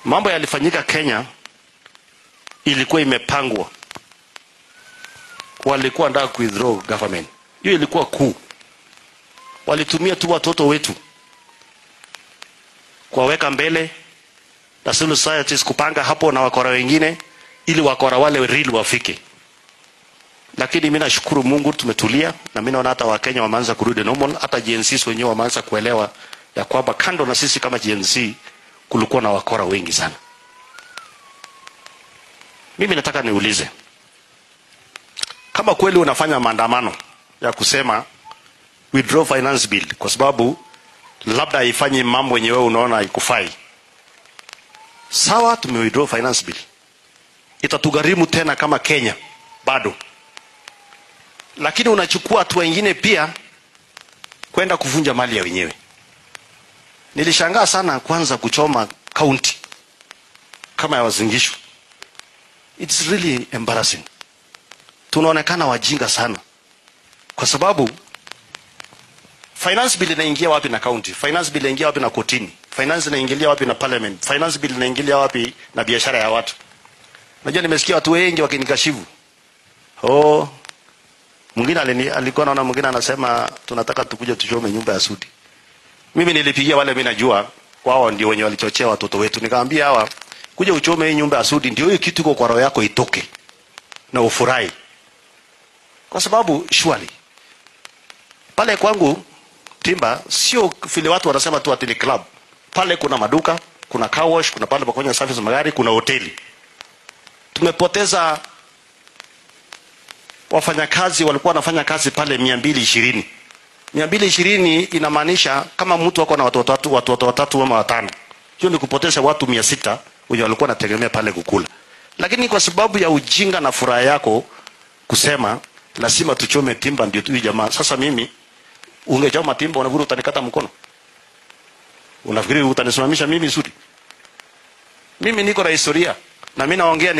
mambo yalifanyika Kenya, ilikuwa imepangwa, walikuwa wanataka ku withdraw government. Hiyo ilikuwa kuu, walitumia tu watoto wetu kuwaweka mbele na civil societies kupanga hapo na wakora wengine, ili wakora wale real wafike. Lakini mimi nashukuru Mungu tumetulia, na mimi naona hata Wakenya wameanza kurudi normal, hata Gen Z wenyewe wameanza kuelewa ya kwamba kando na sisi kama Gen Z kulikuwa na wakora wengi sana. Mimi nataka niulize kama kweli unafanya maandamano ya kusema withdraw finance bill kwa sababu labda haifanyi mambo yenye wewe unaona haikufai. Sawa, tume withdraw finance bill, itatugharimu tena kama Kenya bado, lakini unachukua hatua ingine pia kwenda kuvunja mali ya wenyewe. Nilishangaa sana kwanza kuchoma kaunti kama ya Wazingishu. It's really embarrassing. Tunaonekana wajinga sana, kwa sababu finance bill inaingia wapi na county? Finance bill inaingia wapi na kotini? Finance inaingilia wapi na parliament? Finance bill inaingilia wapi na biashara ya watu? Najua nimesikia watu wengi wakinikashifu. Oh, mwingine alini- alikuwa naona mwingine anasema tunataka tukuje tuchome nyumba ya Sudi. Mimi nilipigia wale mimi najua wao ndio wenye walichochea watoto wetu. Nikamwambia hawa kuja uchome hii nyumba ya Sudi ndio hiyo kitu iko kwa roho yako itoke na ufurahi. Kwa sababu surely pale kwangu Timba sio vile watu wanasema tu ati ni club. Pale kuna maduka, kuna car wash, kuna pale pa kufanya service magari, kuna hoteli. Tumepoteza wafanyakazi walikuwa wanafanya kazi pale mia mbili ishirini mia mbili ishirini inamaanisha kama mtu ako na watoto watatu watoto watatu ama watano, hiyo ni kupoteza watu mia sita wenye walikuwa wanategemea pale kukula. Lakini kwa sababu ya ujinga na furaha yako kusema lazima tuchome timba ndio tu hii jamaa. Sasa mimi ungechoma timba, unafikiri utanikata mkono? Unafikiri utanisimamisha mimi Sudi? Mimi niko na historia na mimi naongea